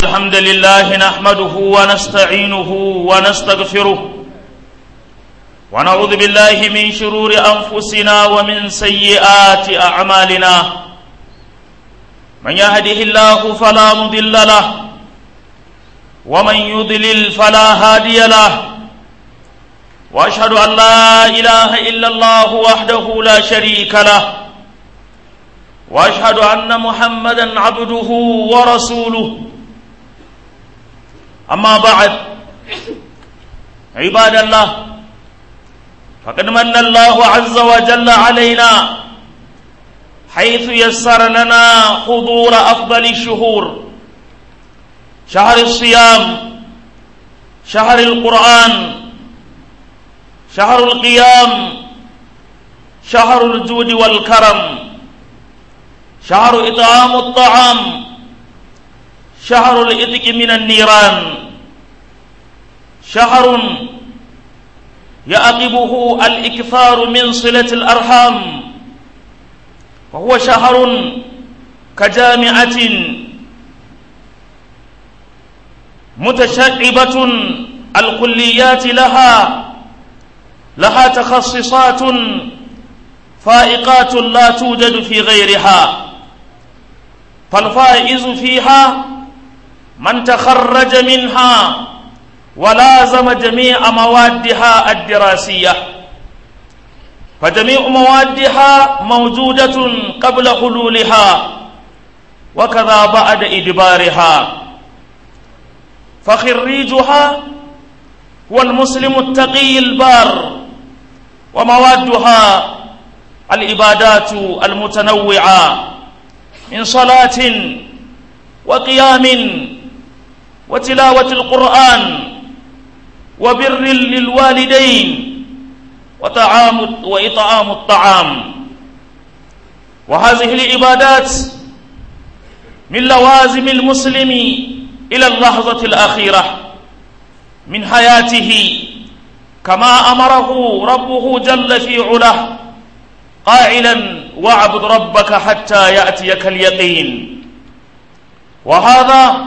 الحمد لله نحمده ونستعينه ونستغفره ونعوذ بالله من شرور أنفسنا ومن سيئات أعمالنا من يهده الله فلا مضل له ومن يضلل فلا هادي له واشهد ان لا اله الا الله وحده لا شريك له واشهد ان محمدا عبده ورسوله اما بعد عباد الله فقد من الله عز وجل علينا حيث يسر لنا حضور افضل الشهور شهر الصيام شهر القران شهر القيام شهر الجود والكرم شهر إطعام الطعام شهر الإتك من النيران شهر يعقبه الإكثار من صلة الأرحام وهو شهر كجامعة متشعبة الكليات لها لها تخصصات فائقات لا توجد في غيرها فالفائز فيها من تخرج منها ولازم جميع موادها الدراسية فجميع موادها موجودة قبل حلولها وكذا بعد إدبارها فخريجها هو المسلم التقي البار وموادها العبادات المتنوعة من صلاة وقيام وتلاوة القرآن وبر للوالدين وطعام وإطعام الطعام وهذه العبادات من لوازم المسلم إلى اللحظة الأخيرة من حياته كما أمره ربه جل في علاه قائلا واعبد ربك حتى يأتيك اليقين وهذا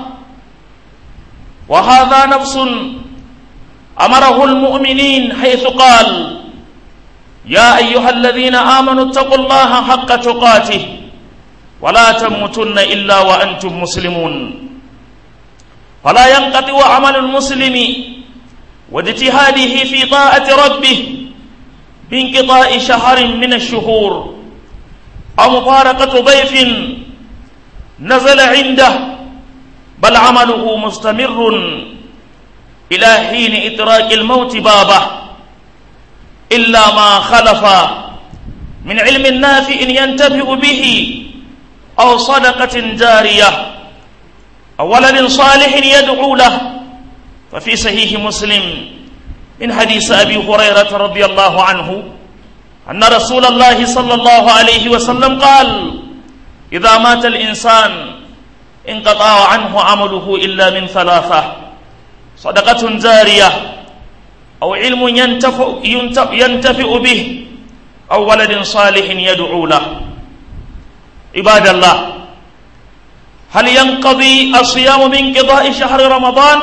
وهذا نفس أمره المؤمنين حيث قال يا أيها الذين آمنوا اتقوا الله حق تقاته ولا تموتن إلا وأنتم مسلمون فلا ينقطع عمل المسلم واجتهاده في طاعة ربه بانقضاء شهر من الشهور أو مفارقة ضيف نزل عنده بل عمله مستمر إلى حين إدراك الموت بابه إلا ما خلف من علم نافع ينتفع به أو صدقة جارية أو ولد صالح يدعو له ففي صحيح مسلم من حديث أبي هريرة رضي الله عنه أن رسول الله صلى الله عليه وسلم قال إذا مات الإنسان انقطع عنه عمله إلا من ثلاثة صدقة جارية أو علم ينتفع, ينتفع به أو ولد صالح يدعو له عباد الله هل ينقضي الصيام بانقضاء شهر رمضان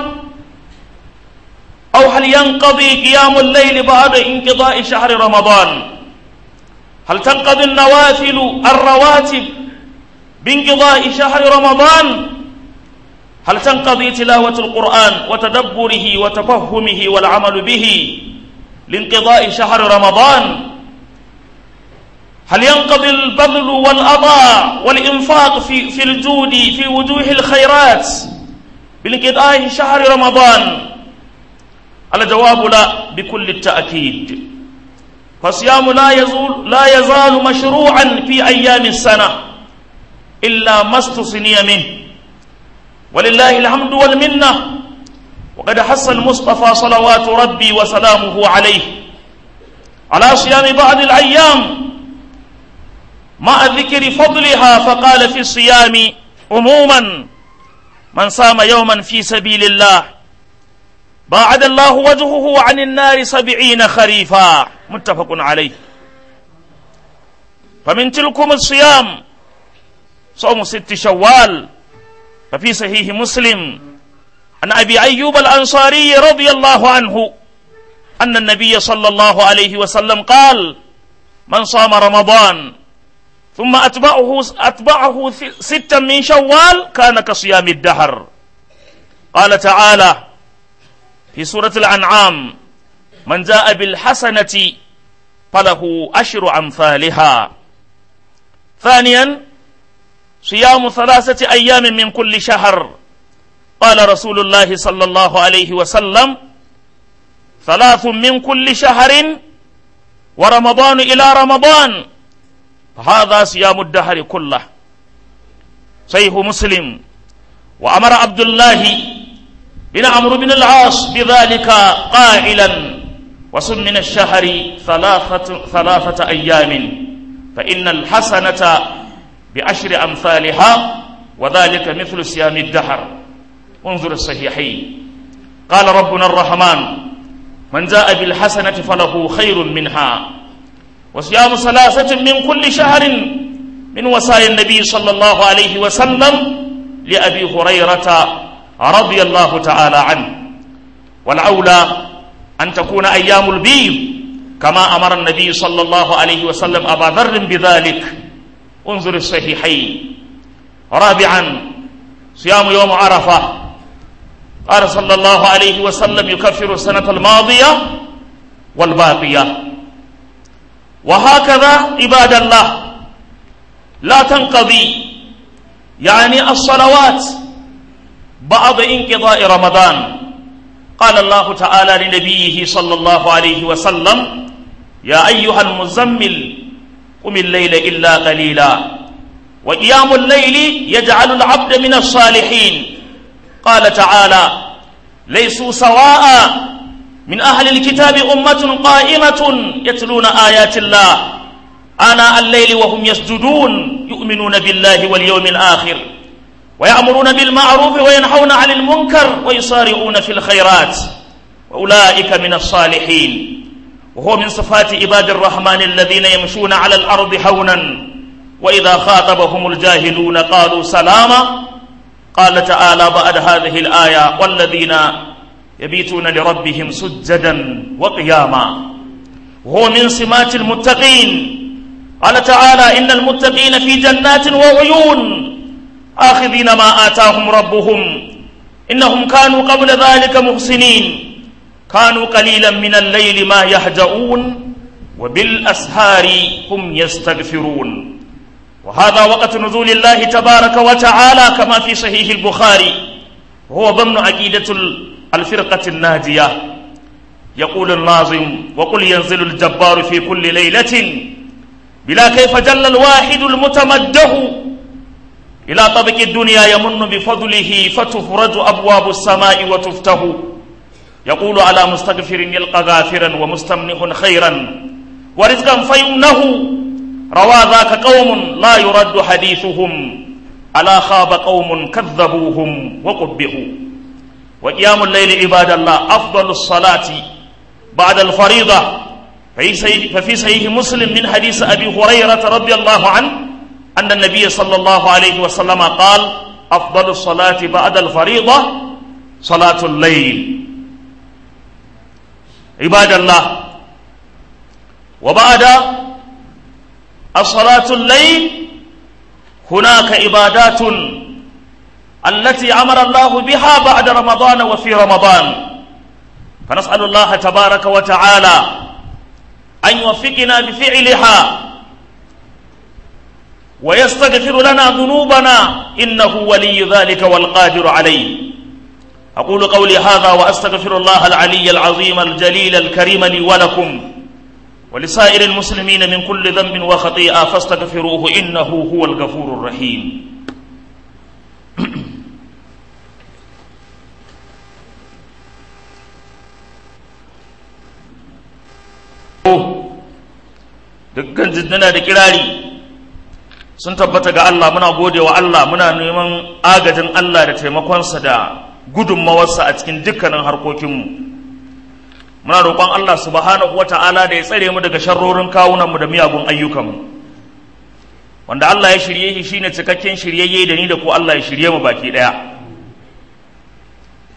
أو هل ينقضي قيام الليل بعد انقضاء شهر رمضان هل تنقضي النوافل الرواتب بانقضاء شهر رمضان هل تنقضي تلاوة القرآن وتدبره وتفهمه والعمل به لانقضاء شهر رمضان هل ينقضي البذل والأضاء والإنفاق في, في الجود في وجوه الخيرات بانقضاء شهر رمضان الجواب لا بكل التأكيد فالصيام لا يزول لا يزال مشروعا في أيام السنة إلا ما استثني منه ولله الحمد والمنة وقد حث المصطفى صلوات ربي وسلامه عليه على صيام بعض الأيام مع ذكر فضلها فقال في الصيام عموما من صام يوما في سبيل الله باعد الله وجهه عن النار سبعين خريفا متفق عليه فمن تلكم الصيام صوم ست شوال ففي صحيح مسلم عن أبي أيوب الأنصاري رضي الله عنه أن النبي صلى الله عليه وسلم قال من صام رمضان ثم أتبعه, أتبعه ستا من شوال كان كصيام الدهر قال تعالى في سورة الأنعام من جاء بالحسنة فله أشر أمثالها ثانيا صيام ثلاثة أيام من كل شهر قال رسول الله صلى الله عليه وسلم ثلاث من كل شهر ورمضان إلى رمضان فهذا صيام الدهر كله صحيح مسلم وأمر عبد الله بن عمرو بن العاص بذلك قائلا وصم من الشهر ثلاثة, ثلاثة أيام فإن الحسنة بعشر أمثالها وذلك مثل صيام الدهر انظر الصحيحين قال ربنا الرحمن من جاء بالحسنة فله خير منها وصيام ثلاثة من كل شهر من وصايا النبي صلى الله عليه وسلم لأبي هريرة رضي الله تعالى عنه والأولى أن تكون أيام البيض كما أمر النبي صلى الله عليه وسلم أبا ذر بذلك انظر الصحيحين رابعا صيام يوم عرفة قال صلى الله عليه وسلم يكفر السنة الماضية والباقية وهكذا عباد الله لا تنقضي يعني الصلوات بعد انقضاء رمضان قال الله تعالى لنبيه صلى الله عليه وسلم يا أيها المزمل قم الليل إلا قليلا وقيام الليل يجعل العبد من الصالحين قال تعالى ليسوا سواء من أهل الكتاب أمة قائمة يتلون آيات الله آناء الليل وهم يسجدون يؤمنون بالله واليوم الآخر ويأمرون بالمعروف وينحون عن المنكر ويصارعون في الخيرات وأولئك من الصالحين وهو من صفات عباد الرحمن الذين يمشون على الأرض هونا وإذا خاطبهم الجاهلون قالوا سلاما قال تعالى بعد هذه الآية والذين يبيتون لربهم سجدا وقياما وهو من سمات المتقين قال تعالى إن المتقين في جنات وعيون آخذين ما آتاهم ربهم إنهم كانوا قبل ذلك محسنين كانوا قليلا من الليل ما يهجؤون وبالأسهار هم يستغفرون وهذا وقت نزول الله تبارك وتعالى كما في صحيح البخاري وهو ضمن عقيدة الفرقة الناجية يقول الناظم وقل ينزل الجبار في كل ليلة بلا كيف جل الواحد المتمده إلى طبق الدنيا يمن بفضله فتفرج أبواب السماء وتفتح يقول على مستغفر يلقى غافرا ومستمنح خيرا ورزقا فيمنه روى ذاك قوم لا يرد حديثهم ألا خاب قوم كذبوهم وقبحوا وقيام الليل عباد الله أفضل الصلاة بعد الفريضة ففي صحيح مسلم من حديث أبي هريرة رضي الله عنه أن النبي صلى الله عليه وسلم قال أفضل الصلاة بعد الفريضة صلاة الليل عباد الله وبعد الصلاة الليل هناك عبادات التي أمر الله بها بعد رمضان وفي رمضان فنسأل الله تبارك وتعالى أن يوفقنا بفعلها ويستغفر لنا ذنوبنا إنه ولي ذلك والقادر عليه أقول قولي هذا وأستغفر الله العلي العظيم الجليل الكريم لي ولكم ولسائر المسلمين من كل ذنب وخطيئة فاستغفروه إنه هو الغفور الرحيم dukkan jiddana da kirari sun tabbata ga Allah muna gode wa Allah muna neman agajin Allah da taimakonsa da gudunmawarsa a cikin dukkanin harkokinmu muna roƙon Allah subhanahu wa ta'ala da ya tsare mu daga sharrorin kawunanmu da miyagun ayyukanmu wanda Allah ya shirye shi shine cikakken shiryayye da ni da ku Allah ya shirye mu baki ɗaya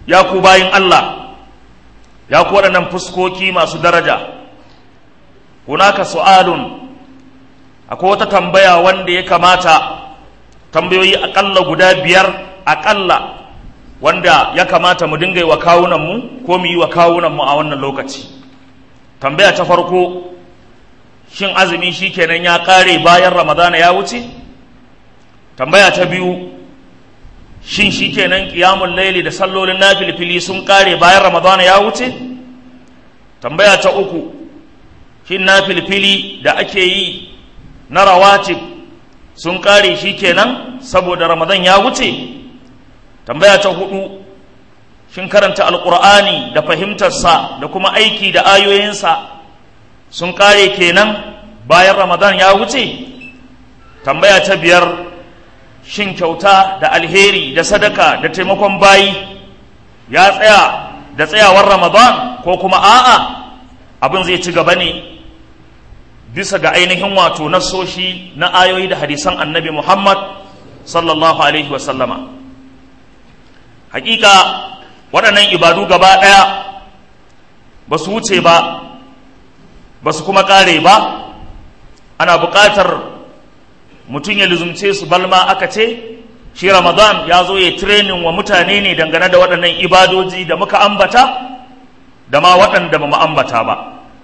ya ku bayin Allah ya ku waɗannan fuskoki masu daraja hunaka su'alun akwai wata tambaya wanda ya kamata tambayoyi aƙalla guda biyar aƙalla wanda ya kamata mu dinga yi wa kawunanmu ko mu yi wa kawunanmu a wannan lokaci tambaya ta farko shin azumi shi kenan ya ƙare bayan ramadana ya wuce tambaya ta biyu shin shi kenan ƙiyamun laili da sallolin na filfili sun ƙare bayan ramadana ya wuce tambaya ta uku shin na filfili da ake yi na rawatib sun ƙare shi kenan saboda ramadan ya wuce tambaya ta hudu shin karanta alkur'ani da fahimtarsa da kuma aiki da ayoyinsa sun kare kenan bayan ramadan ya wuce tambaya ta biyar shin kyauta da alheri da sadaka da taimakon bayi ya tsaya da tsayawar ramadan ko kuma a'a abin zai ci gaba ne bisa ga ainihin wato nasoshi na ayoyi da hadisan annabi muhammad sallallahu alaihi wasallama hakika waɗannan ibadu gaba ɗaya ba su wuce ba ba su kuma ƙare ba ana buƙatar mutum ya lizumce su balma aka ce shi ramadan ya zo ya tirenin wa mutane ne dangane da waɗannan ibadoji da muka ambata da ma waɗanda ba mu ambata ba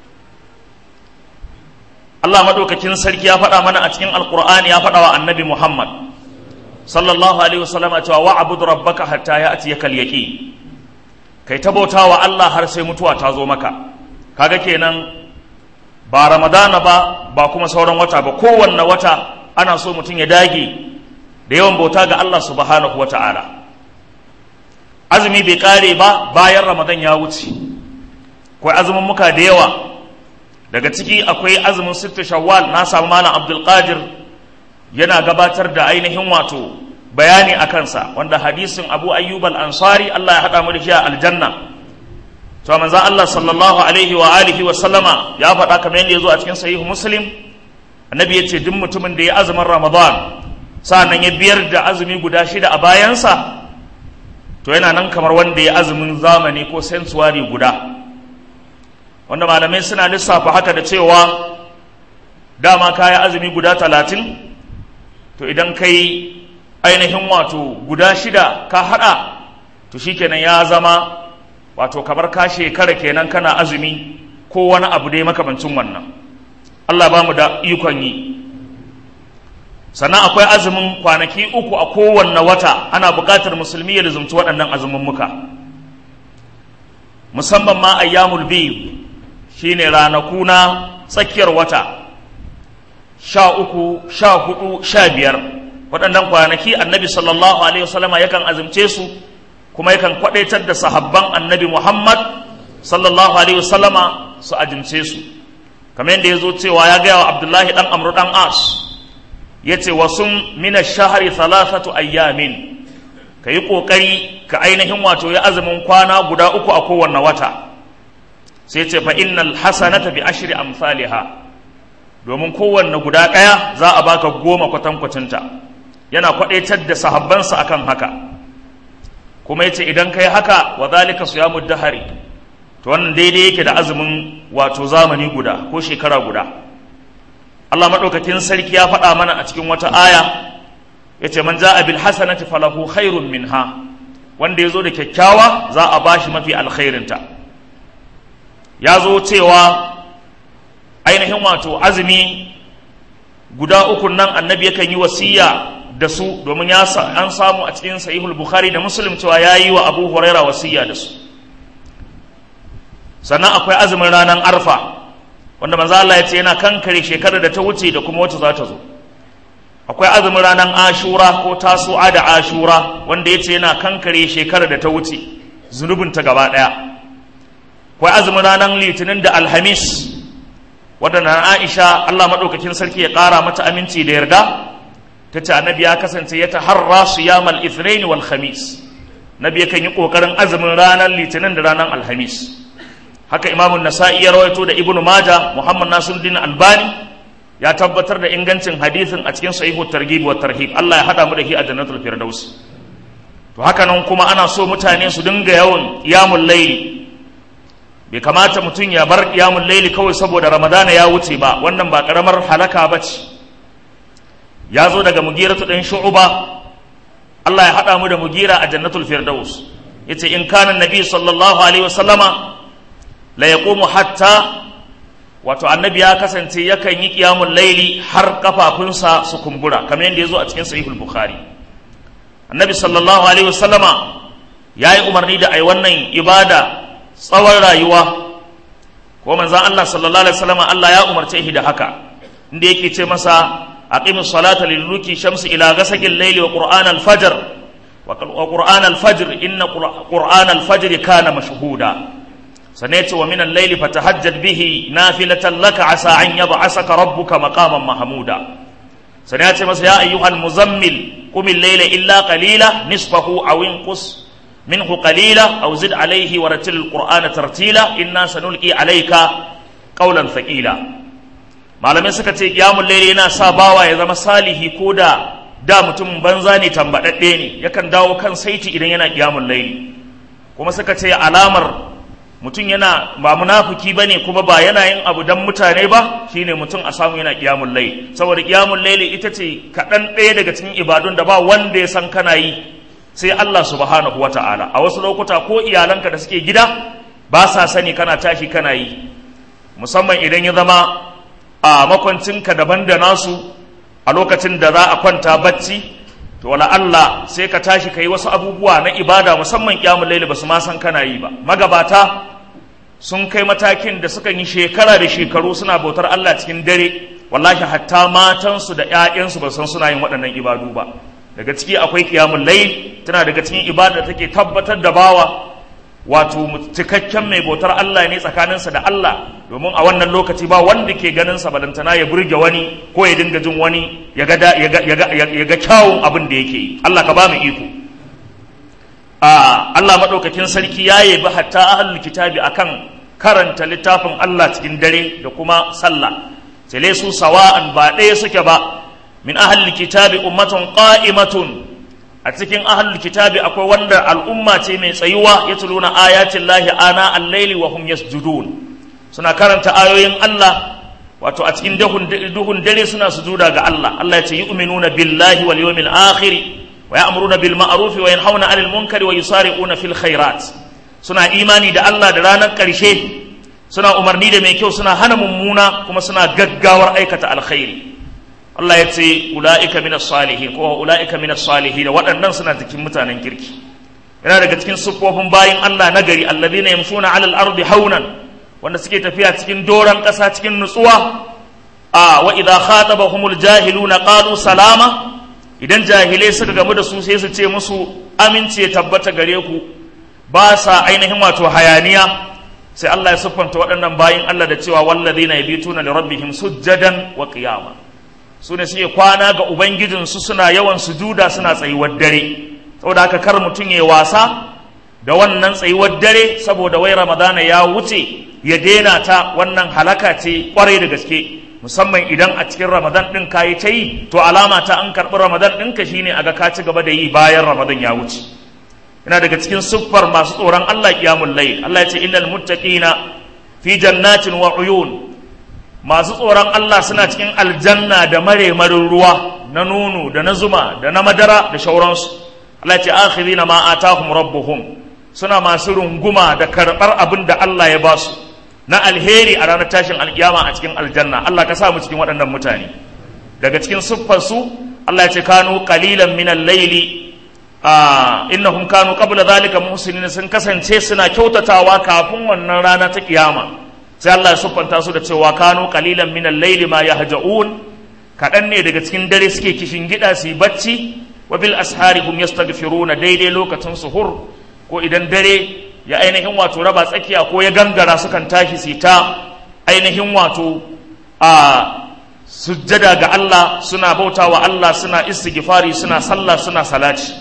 Allah maɗaukakin sarki ya faɗa mana a cikin alƙur'ani ya faɗa wa annabi muhammad sallallahu alaihi wasallama cewa wa abudu rabbaka hatta ya ati yakal yaqi kai ta bauta wa Allah har sai mutuwa ta zo maka kaga kenan ba ramadana ba ba kuma sauran wata ba kowanne wata ana so mutum ya dage da yawan bauta ga Allah subhanahu wata'ala azumi bai kare ba bayan ramadan ya wuce akwai azumin muka da yawa daga ciki akwai azumin sittu shawwal na samu malam abdul qadir yana gabatar da ainihin wato bayani a kansa wanda hadisin abu ayyub al-ansari Allah ya haɗa mu da shi a aljanna to manzo Allah sallallahu alaihi wa alihi wa sallama ya faɗa kamar yadda ya zo a cikin sahihu muslim annabi ya ce duk mutumin da ya azumin ramadan sa'annan ya biyar da azumi guda shida a bayansa to yana nan kamar wanda ya azumin zamani ko sensuwari guda wanda malamai suna lissafa haka da cewa dama kaya azumi guda talatin to idan kai ainihin wato guda shida ka hada to shikenan ya zama wato kamar ka shekara kenan kana azumi ko wani abu dai makamancin wannan Allah ba mu da ikon yi sannan akwai azumin kwanaki uku a kowanne wata ana buƙatar musulmi ya lizumci waɗannan azumin muka musamman ma ayyamul biyu shine ranaku na tsakiyar wata sha uku sha hudu sha biyar waɗannan kwanaki annabi sallallahu alaihi wasallama yakan azumce su kuma yakan kwadaitar da sahabban annabi muhammad sallallahu alaihi wasallama su azumce su kamar yadda ya zo cewa ya gaya wa abdullahi dan amru dan as ya ce wasu mina shahari thalathatu ayyamin ka yi ƙoƙari ka ainihin wato ya azumin kwana guda uku a kowanne wata sai ce fa innal hasanata bi ashri amsalha domin kowanne guda ɗaya za a baka goma kwatankwacinta yana kwaɗaitar da sahabbansa akan haka kuma yace idan kai haka wa zalika siyamu dahari to wannan daidai yake da azumin wato zamani guda ko shekara guda Allah madaukakin sarki ya faɗa mana a cikin wata aya yace man ja'a bil hasanati falahu khairun minha wanda yazo da kyakkyawa za a bashi mafi alkhairinta ya zo cewa ainihin wato azumi guda uku nan annabi yakan yi wasiya da su domin ya an samu a cikin sahihul bukhari da muslim cewa ya yi wa abu huraira wasiya da su sannan akwai azumin ranar arfa wanda manzo Allah ya ce yana kankare shekarar da ta wuce da kuma wacce za ta zo akwai azumin ranar ashura ko tasu'a da ashura wanda ya ce yana kankare shekarar da ta wuce zunubinta gaba ɗaya akwai azumin ranar litinin da alhamis waɗanda aisha allah maɗaukakin sarki ya ƙara mata aminci da yarda ta ce annabi ya kasance ya taharra su yamal ithnain wal khamis nabi yakan yi ƙoƙarin azumin ranar litinin da ranar alhamis haka imamun nasa'i ya rawaito da ibnu maja muhammad nasiruddin albani ya tabbatar da ingancin hadisin a cikin sahihu targhib wa tarhib allah ya hada mu da shi a jannatul firdaus to haka nan kuma ana so mutane su dinga yawan qiyamul layli bai kamata mutum ya bar qiyamul layli kawai saboda ramadana ya wuce ba wannan ba karamar halaka bace ya zo daga mugiratu dan shu'ba Allah ya haɗa mu da mugira a jannatul firdaus yace in kana nabi sallallahu alaihi wasallama la yaqumu hatta wato annabi ya kasance yakan yi qiyamul laili har kafafunsa su kumbura kamar yadda yazo a cikin sahihul bukhari annabi sallallahu alaihi wasallama yayi umarni da ai wannan ibada tsawon rayuwa ko manzon Allah sallallahu alaihi wasallama Allah ya umarce shi da haka inda yake ce masa aqimus salata liluki shamsi ila ghasaqil layli wa qur'an al-fajr wa qur'an al-fajr inna qur'an al-fajr kana mashhuda سنيت ومن الليل فتهجد به نافلة لك عسى أن يبعثك ربك مقاما محمودا سنيت مس يا أيها المزمل قم الليل إلا قليلا نصفه أو انقص منه قليلا أو زد عليه ورتل القرآن ترتيلا إنا سنلقي عليك قولا ثقيلا malamai suka ce kiyamun laili yana sa bawa ya zama salihi ko da da mutum banza ne tambaɗaɗɗe ne yakan dawo kan saiti idan yana kiyamun laili kuma suka ce alamar mutum yana ba munafuki bane kuma ba yana yin abu dan mutane ba shine mutum a samu yana qiyamul layl saboda qiyamul layl ita ce kaɗan ɗaya daga cikin ibadun da ba wanda ya san kana yi sai Allah subhanahu wata'ala a wasu lokuta ko iyalanka da suke gida ba sa sani kana tashi kana yi musamman idan ya zama a makwancinka daban da nasu a lokacin da za a kwanta bacci to wala Allah sai ka tashi ka yi wasu abubuwa na ibada musamman qiyamul layl ba su ma san kana yi ba magabata sun kai matakin da suka yi shekara da shekaru suna bautar Allah cikin dare wallahi hatta matansu da ƴaƴansu ba san suna yin waɗannan ibadu ba daga ciki akwai qiyamul layl tana daga cikin ibada da take tabbatar da bawa wato cikakken mai bautar Allah ne tsakaninsa da Allah domin a wannan lokaci ba wanda ke ganin sa balantana ya burge wani ko ya dinga jin wani ya ga ya ga kyawun abin da yake yi Allah ka ba mu iko a Allah madaukakin sarki ya yabi hatta ahlul kitabi akan karanta littafin Allah cikin dare da kuma sallah sai su sawa'an ba ɗaya suke ba min ahlul kitabi ummatun qa'imatun a cikin ahlul kitabi akwai wanda al'umma ce mai tsayuwa ya tuluna ayatin lahi ana al-laili wa hum yasjudun suna karanta ayoyin Allah wato a cikin duhun dare suna sujuda ga Allah Allah ya ce yu'minuna billahi wal yawmil akhir wa ya'muruna bil ma'ruf wa yanhauna 'anil munkari wa yusari'una fil khairat suna imani da Allah da ranar karshe suna umarni da mai kyau suna hana mummuna kuma suna gaggawar aikata alkhairi Allah ya ce ula'ika minas salihin ko ula'ika minas salihin waɗannan suna cikin mutanen kirki yana daga cikin siffofin bayin Allah na gari alladhina yamshuna 'alal ardi haunan wanda suke tafiya cikin doran ƙasa cikin nutsuwa a wa idza khatabahumul jahiluna qalu salama idan jahilai suka gamu da su sai su ce musu amince tabbata gare ku ba sa ainihin wato hayaniya sai Allah ya siffanta waɗannan bayin Allah da cewa walladhina yabituna li rabbihim sujjadan wa qiyama su ne suke kwana ga ubangijinsu suna yawan sujuda suna tsayuwar dare saboda haka kar mutum ya wasa da wannan tsayuwar dare saboda wai ramadana ya wuce ya daina ta wannan halaka ce kwarai da gaske musamman idan a cikin ramadan ɗin ka yi ta yi to alama ta an karɓi ramadan ɗinka shine a ga ka ci gaba da yi bayan ramadan ya wuce yana daga cikin siffar masu tsoron Allah qiyamul layl Allah ya ce innal muttaqina fi jannatin wa uyun masu tsoron Allah suna cikin aljanna da maremarin ruwa na nono da na zuma da na madara da shauransu Allah ya ce akhirina ma atahum rabbuhum suna masu runguma da karɓar abin da Allah ya ba su na alheri a ranar tashin alkiyama a cikin aljanna Allah ka sa mu cikin waɗannan mutane daga cikin siffar su Allah ya ce kanu qalilan min al-layli innahum kanu qabla dhalika muhsinin sun kasance suna kyautatawa kafin wannan rana ta kiyama sai Allah ya siffanta su da cewa kanu qalilan min al-layli ma yahja'un kaɗan ne daga cikin dare suke kishin gida su yi bacci wa bil ashari hum yastaghfiruna daidai lokacin suhur ko idan dare ya ainihin wato raba tsakiya ko ya gangara sukan tashi su ta ainihin wato a sujjada ga Allah suna bautawa Allah suna istighfari suna sallah suna salati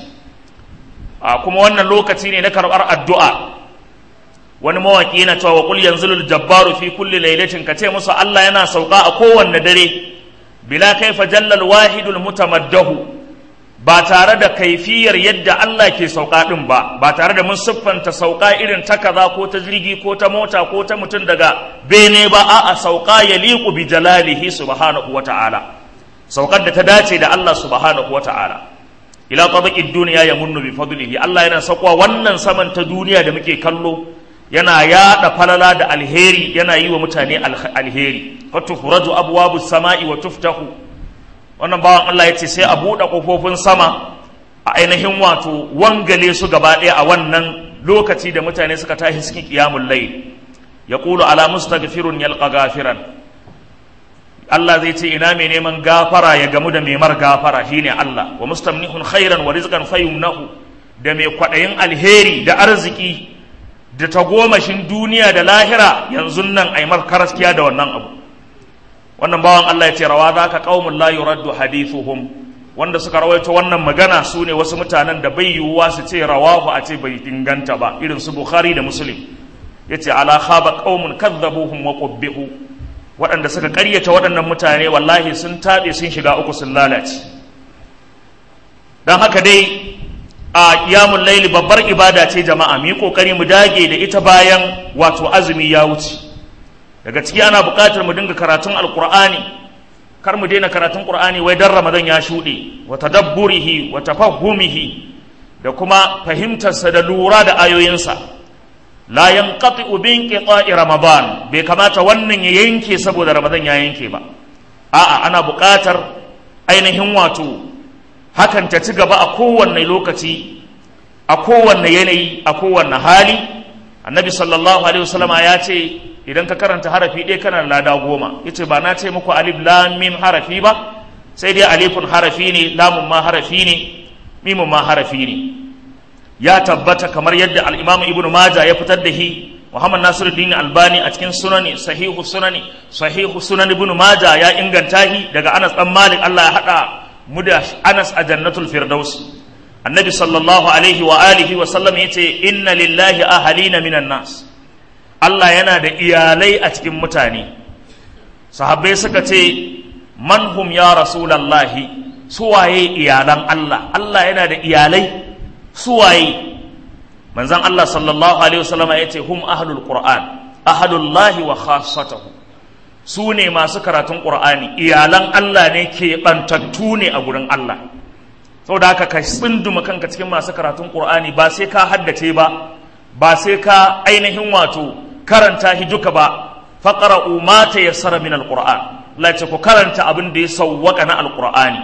a kuma wannan lokaci ne na karɓar addu'a wani mawaƙi yana cewa wa qul yanzilul jabbaru fi kulli lailatin ka ce musu Allah yana sauka a kowanne dare bila kaifa jallal wahidul mutamaddahu ba tare da kaifiyar yadda Allah ke sauka ɗin ba ba tare da mun siffanta sauka irin ta kaza ko ta jirgi ko ta mota ko ta mutum daga bene ba a'a sauka ya liku bi jalalihi subhanahu wa ta'ala saukar da ta dace da Allah subhanahu wa ta'ala ila tabaqid duniya ya munnu bi fadlihi Allah yana sakwa wannan saman ta duniya da muke kallo yana yada falala da alheri yana yi wa mutane alheri fatufraju abwabus sama'i wa tuftahu wannan bawan Allah ya ce sai a buɗe ƙofofin sama a ainihin wato wangale su gaba ɗaya a wannan lokaci da mutane suka tashi cikin ƙiyamun layl ya ƙulu ala mustaghfirun yalqa gafiran Allah zai ce ina mai neman gafara ya gamu da mai mar gafara shine Allah wa mustamnihun khairan wa rizqan fayumnahu da mai kwaɗayin alheri da arziki da tagomashin duniya da lahira yanzu nan aimar karaskiya da wannan abu wannan bawan Allah ya ce rawa za ka ƙaumun la yuraddu hadithuhum wanda suka rawaito wannan magana su ne wasu mutanen da bai yiwuwa su ce rawahu a ce bai inganta ba irin su bukhari da muslim ya ce ala khaba qaumun kadzabuhum wa qubbihu waɗanda suka ƙaryata waɗannan mutane wallahi sun taɓe sun shiga uku sun lalace don haka dai a qiyamul laili babbar ibada ce jama'a mu yi kokari mu dage da ita bayan wato azumi ya wuce daga ciki ana buƙatar mu dinga karatun alƙur'ani kar mu daina karatun ƙur'ani wai dan ramadan ya shuɗe wa tadabburihi wa tafahhumihi da kuma fahimtarsa da lura da ayoyinsa la yanqati'u bi inqita'i ramadan bai kamata wannan ya yanke saboda ramadan ya yanke ba a'a ana buƙatar ainihin wato hakan ta ci gaba a kowanne lokaci a kowanne yanayi a kowanne hali annabi sallallahu alaihi wasallama ya ce idan ka karanta harafi ɗaya kana lada goma ya ce ba na ce muku alif lam mim harafi ba sai dai alifun harafi ne lamun ma harafi ne mimun ma harafi ne ya tabbata kamar yadda al-imamu ibn majah ya fitar da shi muhammad nasiruddin albani a cikin sunani sahihu sunani sahihu sunan ibn majah ya inganta shi daga anas dan malik Allah ya hada mu da anas a jannatul firdaus annabi sallallahu alaihi wa alihi wa sallam yace inna lillahi ahalina minan nas Allah yana da iyalai a cikin mutane sahabbai suka ce man hum ya rasulallahi suwaye iyalan Allah Allah yana da iyalai suwaye manzon Allah sallallahu alaihi wasallama ya ce hum ahlul qur'an ahalullahi wa khassatuhu su ne masu karatun qur'ani iyalan Allah ne ke bantattu ne a gurin Allah saboda haka ka tsinduma kanka cikin masu karatun qur'ani ba sai ka haddace ba ba sai ka ainihin wato karanta shi duka ba faqra'u ma tayassara min alquran la ce ku karanta abin da ya sawwaka na alqur'ani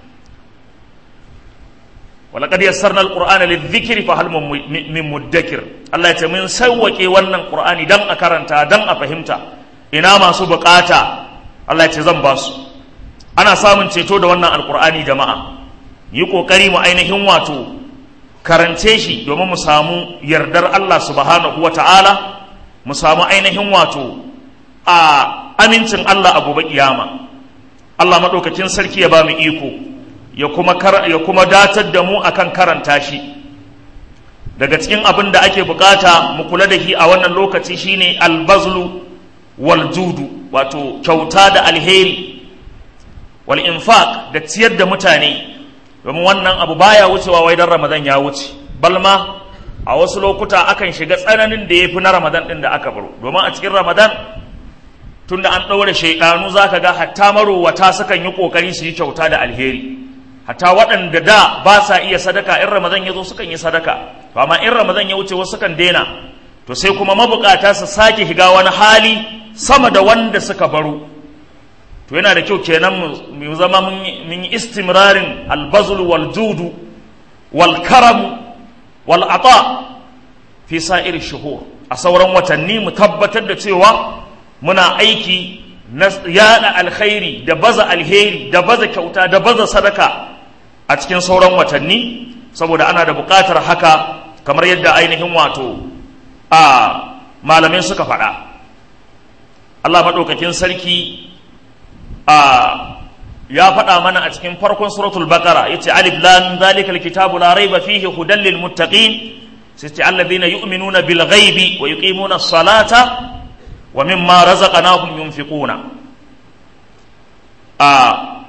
walaqad yassarna alqur'ana lidhikri fa hal min mudakkir Allah ya ce mun sawwake wannan qur'ani dan a karanta dan a fahimta ina masu bukata Allah ya ce zan ba su ana samun ceto da wannan alqur'ani jama'a yi kokari mu ainihin wato karance shi domin mu samu yardar Allah subhanahu wa ta'ala mu samu ainihin wato a amincin Allah a gobe kiyama Allah maɗaukakin sarki ya ba mu iko ya kuma ya kuma datar da mu akan karanta shi daga cikin abin da ake bukata mu kula da shi a wannan lokaci shine albazlu wal judu wato kyauta da alheri wal infaq da ciyar da mutane domin wannan abu baya wucewa wai dan ramadan ya wuce balma a wasu lokuta akan shiga tsananin da ya fi na ramadan ɗin da aka baro domin a cikin ramadan tun da an ɗaure shaidanu za ka ga hatta marowata sukan yi ƙoƙari su yi kyauta da alheri hatta waɗanda da ba sa iya sadaka in ramadan ya zo sukan yi sadaka to amma in ramadan ya wuce wasu sukan daina to sai kuma mabukata su sake shiga wani hali sama da wanda suka baro to yana da kyau kenan mu zama mun yi istimrarin albazul wal judu wal karam wal ata fi sa'ir shuhur a sauran watanni mu tabbatar da cewa muna aiki na yada alkhairi da baza alheri da baza kyauta da baza sadaka a cikin sauran watanni saboda ana da buƙatar haka kamar yadda ainihin wato a malamai suka faɗa Allah maɗaukakin sarki a ya faɗa mana a cikin farkon suratul baqara yace alif lam zalikal kitabu la raiba fihi hudan lil muttaqin sai ce alladhina yu'minuna bil ghaibi wa yuqimuna as-salata wa mimma razaqnahum yunfiquna a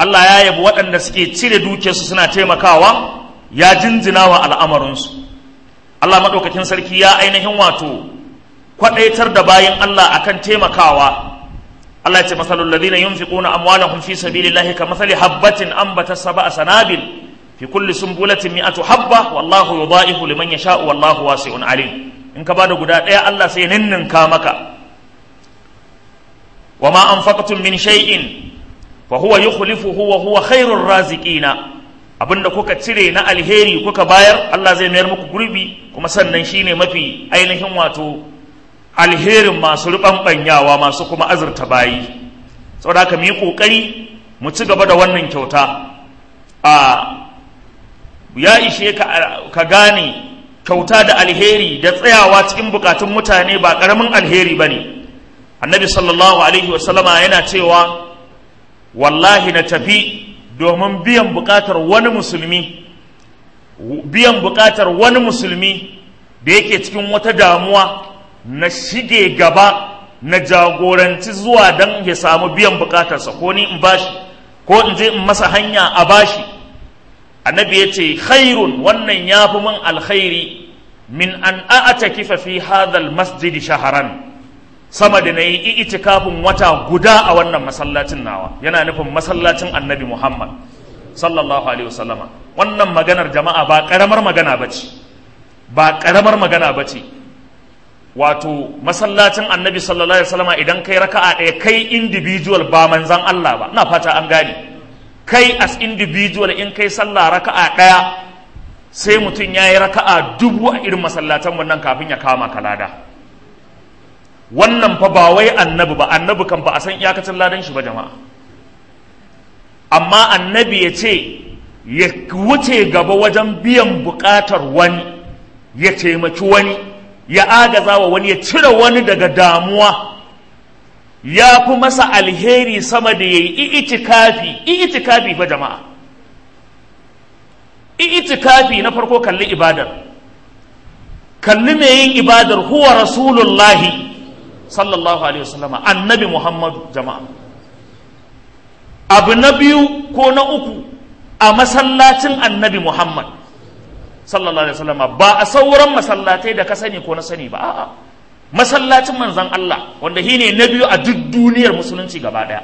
Allah ya yabi waɗanda suke cire dukiyarsu suna taimakawa ya jinjina wa al'amarinsu Allah maɗaukakin sarki ya ainihin wato kwaɗaitar da bayan Allah akan taimakawa Allah ya ce masalul ladina yunfiquna amwalahum fi sabilillahi kamathali habbatin ambata sab'a sanabil fi kulli sumbulatin mi'atu habba wallahu yudha'ifu liman yasha'u wallahu wasi'un alim in ka bada guda ɗaya Allah sai ninninka maka wa ma anfaqtum min shay'in fa huwa yukhlifuhu wa huwa khairur raziqina abinda kuka cire na alheri kuka bayar Allah zai mayar muku gurbi kuma sannan shine mafi ainihin wato alherin masu ruɓanɓanyawa masu kuma azurta bayi saboda haka mu yi ƙoƙari mu ci gaba da wannan kyauta a ya ishe ka gane kyauta da alheri da tsayawa cikin bukatun mutane ba ƙaramin alheri ba ne annabi sallallahu alaihi wasallama yana cewa wallahi na tafi domin biyan bukatar wani musulmi biyan bukatar wani musulmi da yake cikin wata damuwa na shige gaba na jagoranci zuwa don ya samu biyan bukatarsa ko ni in bashi ko in je in masa hanya a bashi annabi ya ce khairun wannan ya fi min alkhairi min an a'ata kifa fi hadhal masjid shaharan sama da na yi itikafin wata guda a wannan masallacin nawa yana nufin masallacin annabi muhammad sallallahu alaihi wasallama wannan maganar jama'a ba karamar magana ba ce ba karamar magana ba ce wato masallacin annabi sallallahu alaihi wasallama idan kai raka'a ɗaya kai individual ba manzan Allah ba ina fata an gane kai as individual in kai sallah raka'a ɗaya sai mutum ya yi raka'a dubu a irin masallatan nan kafin ya kama kalada wannan fa ba wai annabi ba annabi kan ba a san iyakacin ladan shi ba jama'a amma annabi ya ce ya wuce gaba wajen biyan buƙatar wani ya taimaki wani ya agaza wa wani ya cire wani daga damuwa ya fi masa alheri sama da ya yi itikafi itikafi fa jama'a itikafi na farko kalli ibadar kalli mai yin ibadar huwa rasulullahi sallallahu alaihi wasallama annabi muhammadu jama'a abu na biyu ko na uku a masallacin annabi muhammad sallallahu alaihi wasallama ba a sauran masallatai da ka sani ko na sani ba a'a masallacin manzan Allah wanda shi ne na biyu a duk duniyar musulunci gaba daya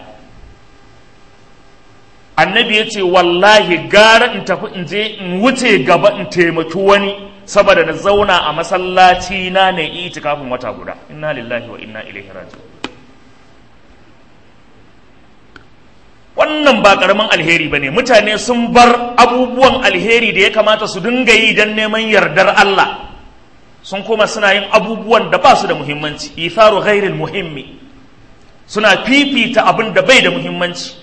annabi ya ce wallahi gara in tafi in je in wuce gaba in taimaki wani saboda na zauna a masallaci na ne itikafin wata guda inna lillahi wa inna ilaihi raji'un wannan ba karamin alheri bane mutane sun bar abubuwan alheri da ya kamata su dinga yi don neman yardar Allah sun kuma suna yin abubuwan da ba su da muhimmanci itharu ghairil muhimmi suna fifita abin da bai da muhimmanci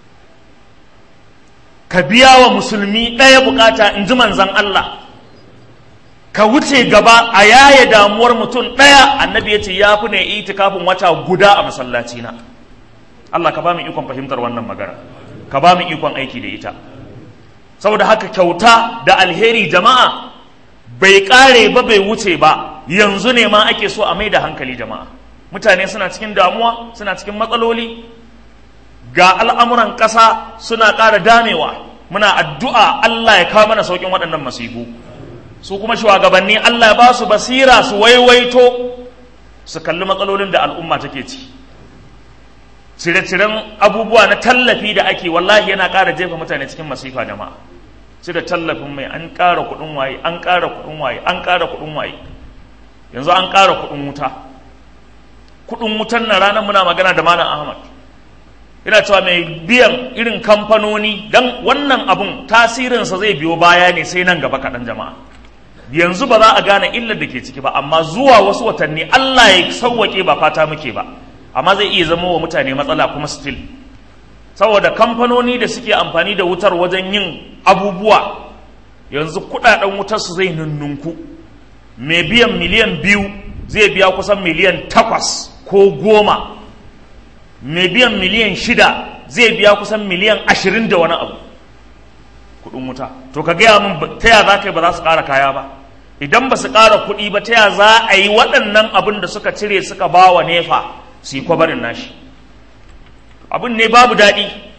ka biya wa musulmi ɗaya bukata in ji manzan Allah ka wuce gaba a yaya damuwar mutum ɗaya annabi ya ce ya fi ne itikafin wata guda a masallaci na Allah ka ba mu ikon fahimtar wannan magana ka ba mu ikon aiki da ita saboda haka kyauta da alheri jama'a bai ƙare ba bai wuce ba yanzu ne ma ake so a mai da hankali jama'a mutane suna cikin damuwa suna cikin matsaloli ga al'amuran ƙasa suna ƙara damewa muna addu'a Allah ya kawo mana sauƙin waɗannan masifu su kuma shugabanni Allah ya ba su basira su waiwaito su kalli matsalolin da al'umma take ci cire-ciren abubuwa na tallafi da ake wallahi yana ƙara jefa mutane cikin masifa jama'a cire tallafin mai an ƙara kuɗin waye an ƙara kuɗin waye an ƙara kuɗin waye yanzu an ƙara kuɗin wuta kuɗin wutan na ranar muna magana da malam ahmad ina cewa mai biyan irin kamfanoni don wannan abun tasirinsa zai biyo baya ne sai nan gaba kaɗan jama'a yanzu ba za a gane illar da ke ciki ba amma zuwa wasu watanni Allah ya sauwaƙe ba fata muke ba amma zai iya zama wa mutane matsala kuma still saboda kamfanoni da suke amfani da wutar wajen yin abubuwa yanzu kuɗaɗen wutar su zai nunnunku mai biyan miliyan biyu zai biya kusan miliyan takwas ko goma mai biyan miliyan shida zai biya kusan miliyan ashirin da wani abu kuɗin wuta to ka gaya min ta ya za ka yi ba za su ƙara kaya ba idan ba su ƙara kuɗi ba ta ya za a yi waɗannan abin da suka cire suka ba wa nefa su yi kwabarin nashi abin ne babu daɗi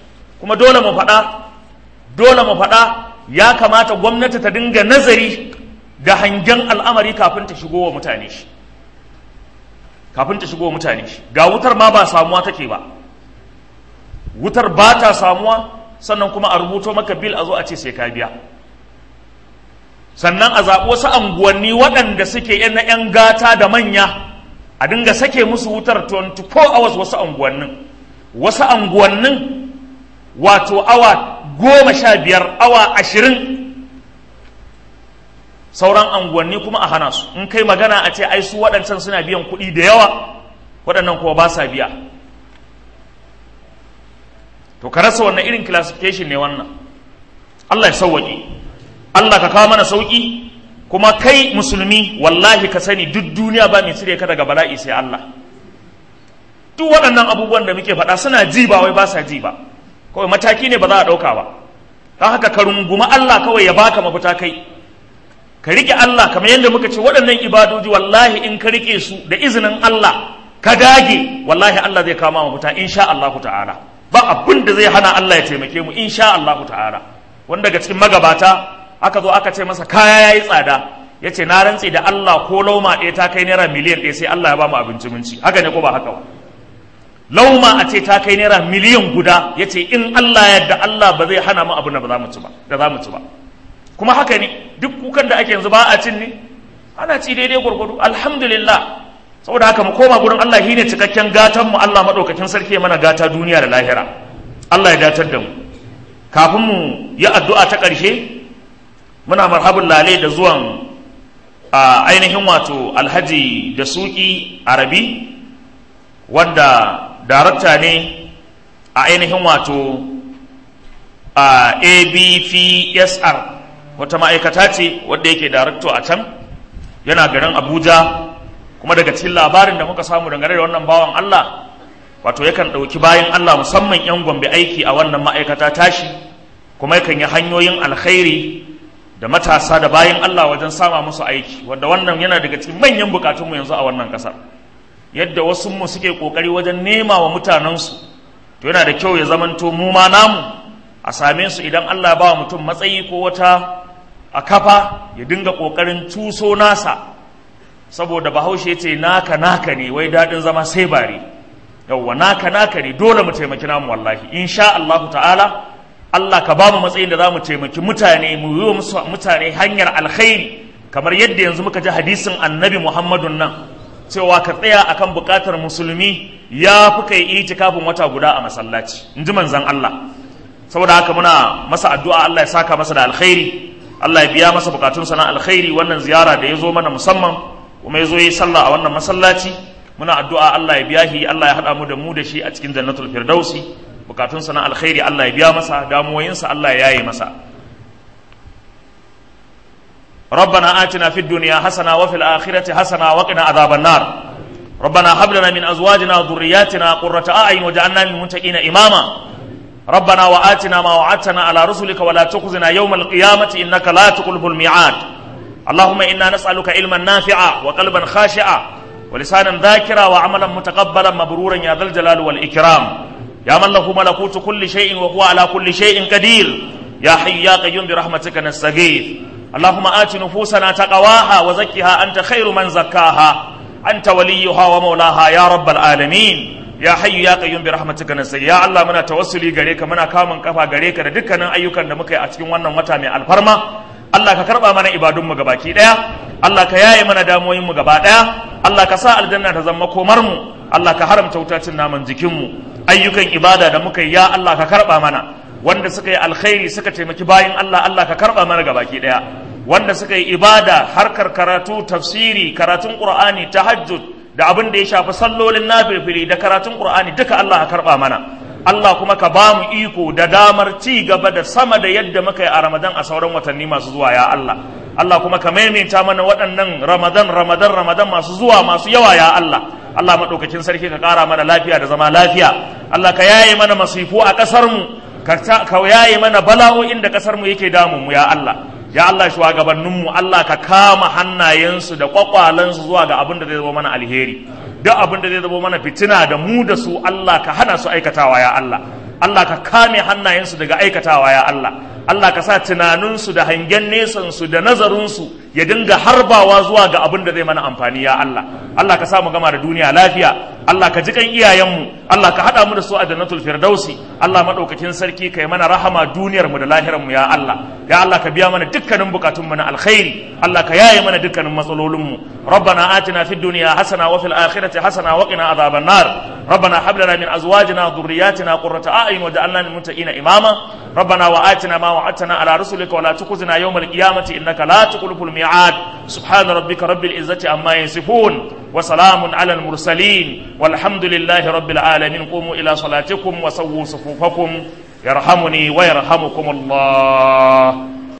kuma dole mu faɗa dole mu faɗa ya kamata gwamnati ta dinga nazari da hangen al'amari kafin ta shigo wa mutane shi kafin ta shigo wa mutane shi ga wutar ma ba samuwa take ba wutar ba ta samuwa sannan kuma a rubuto maka bil a zo a ce sai ka biya sannan a zaɓi wasu anguwanni waɗanda suke yan na 'yan gata da manya a dinga sake musu wutar 24 hours wasu anguwannin wasu anguwannin wato awa goma sha biyar awa ashirin sauran anguwanni kuma a hana su in kai magana a ce ai su waɗancan suna biyan kuɗi da yawa waɗannan kuma ba sa biya to ka rasa wannan irin classification ne wannan Allah ya sauwaƙe Allah ka kawo mana sauƙi kuma kai musulmi wallahi ka sani duk duniya ba mai cire ka daga bala'i sai Allah duk waɗannan abubuwan da muke faɗa suna ji ba wai ba sa ji ba kawai mataki ne ba za a ɗauka ba don haka ka runguma Allah kawai ya baka mafita kai ka riƙe Allah kamar yadda muka ce waɗannan ibadoji wallahi in ka riƙe su da izinin Allah ka dage wallahi Allah zai kama mafita insha Allah ta'ala ba abin da zai hana Allah ya taimake mu insha Allah ta'ala wanda daga cikin magabata aka zo aka ce masa kaya yayi tsada ya ce na rantse da Allah ko lauma ɗaya ta kai naira miliyan ɗaya sai Allah ya ba mu abinci munci haka ne ko ba haka ba lauma a ce ta kai naira miliyan guda ya ce in Allah yadda Allah ba zai hana mu abin da za mu ci ba da za mu ci ba kuma haka ne duk kukan da ake yanzu ba a cin ne ana ci daidai gwargwado alhamdulillah saboda haka mu koma gurin Allah shine cikakken gatan mu Allah madaukakin sarki mana gata duniya da lahira Allah ya datar da mu kafin mu yi addu'a ta ƙarshe muna marhabin lale da zuwan a ainihin wato alhaji da suki arabi wanda darakta ne a ainihin wato a abpsr wata ma'aikata ce wadda yake darakto a can yana garin abuja kuma daga cikin labarin da muka samu dangane da wannan bawan allah wato yakan ɗauki bayan allah musamman 'yan gombe aiki a wannan ma'aikata tashi kuma yakan yi hanyoyin alkhairi da matasa da bayan allah wajen sama musu aiki wadda wannan yana daga cikin manyan bukatunmu yanzu a wannan ƙasar yadda wasu mu suke kokari wajen nema wa mutanensu to yana da kyau ya zamanto mu ma namu a same su idan Allah ba wa mutum matsayi ko wata a kafa ya dinga kokarin tuso nasa saboda bahaushe ce naka naka ne wai daɗin zama sai bare yawwa naka naka ne dole mu taimaki namu wallahi insha Allah ta'ala Allah ka ba mu matsayin da za mu taimaki mutane mu yi wa mutane hanyar alkhairi kamar yadda yanzu muka ji hadisin annabi Muhammadun nan cewa ka tsaya akan bukatar musulmi ya fi kai itikafin wata guda a masallaci in ji manzan Allah saboda haka muna masa addu'a Allah ya saka masa da alkhairi Allah ya biya masa bukatunsa na alkhairi wannan ziyara da ya zo mana musamman kuma ya zo yi sallah a wannan masallaci muna addu'a Allah ya biya shi Allah ya haɗa mu da mu da shi a cikin jannatul firdausi bukatunsa na alkhairi Allah ya biya masa damuwoyinsa Allah ya yaye masa ربنا آتنا في الدنيا حسنة وفي الآخرة حسنة وقنا عذاب النار ربنا هب لنا من أزواجنا وذرياتنا قرة أعين وجعلنا للمتقين إماما ربنا وآتنا ما وعدتنا على رسلك ولا تخزنا يوم القيامة إنك لا تخلف الميعاد اللهم إنا نسألك علما نافعا وقلبا خاشعا ولسانا ذاكرا وعملا متقبلا مبرورا يا ذا الجلال والإكرام يا من له ملكوت كل شيء وهو على كل شيء قدير يا حي يا قيوم برحمتك نستغيث اللهم آت نفوسنا تقواها وزكها أنت خير من زكاها أنت وليها ومولاها يا رب العالمين ya hayyu ya qayyum bi rahmatika nasai ya Allah muna tawassuli gare ka muna kamun kafa gare ka da dukkanin ayyukan da muka yi a cikin wannan wata mai alfarma Allah ka karba mana ibadun mu gabaki daya Allah ka yaye mana damoyin mu gaba daya Allah ka sa aljanna ta zama komar mu Allah ka haramta wutacin naman jikin mu ayyukan ibada da muka yi ya Allah ka karba mana wanda suka yi alkhairi suka taimaki bayin Allah Allah ka karba mana gabaki daya wanda suka yi ibada harkar karatu tafsiri karatun qur'ani tahajjud da abin da ya shafi sallolin nafilfili da karatun qur'ani duka Allah ka karba mana Allah kuma ka ba mu iko da damar ci gaba da sama da yadda muka yi a Ramadan a sauran watanni masu zuwa ya Allah Allah kuma ka maimaita mana waɗannan Ramadan Ramadan Ramadan masu zuwa masu yawa ya Allah Allah maɗaukakin sarki ka ƙara mana lafiya da zama lafiya Allah ka yaye mana masifu a ƙasar mu ka yaye mana bala'o'in da ƙasar mu yake damun mu ya Allah ya Allah shugabanninmu Allah ka kama hannayensu da kwakwalansu zuwa ga abin da zai zama mana alheri duk abin da zai zama mana fitina da mu da su Allah ka hana su aikatawa ya Allah Allah ka kame hannayensu daga aikatawa ya Allah Allah ka sa tunaninsu da hangen nesansu da nazarinsu ya dinga harbawa zuwa ga abin da zai mana amfani ya Allah Allah ka sa mu gama da duniya lafiya Allah ka ji kan iyayenmu Allah ka haɗa mu da su a jannatul firdausi Allah madaukakin sarki kai mana rahama duniyar mu da lahirar mu ya Allah ya Allah ka biya mana dukkanin bukatun mu na alkhairi Allah ka yaye mana dukkanin matsalolin mu ربنا آتنا في الدنيا حسنة وفي الآخرة حسنة وقنا عذاب النار ربنا هب لنا من أزواجنا وذرياتنا قرة أعين وجعلنا للمتقين إماما ربنا وآتنا ما وعدتنا على رسلك ولا تخزنا يوم القيامة إنك لا تخلف الميعاد سبحان ربك رب العزة عما يصفون وسلام على المرسلين والحمد لله رب العالمين قوموا إلى صلاتكم وسووا صفوفكم يرحمني ويرحمكم الله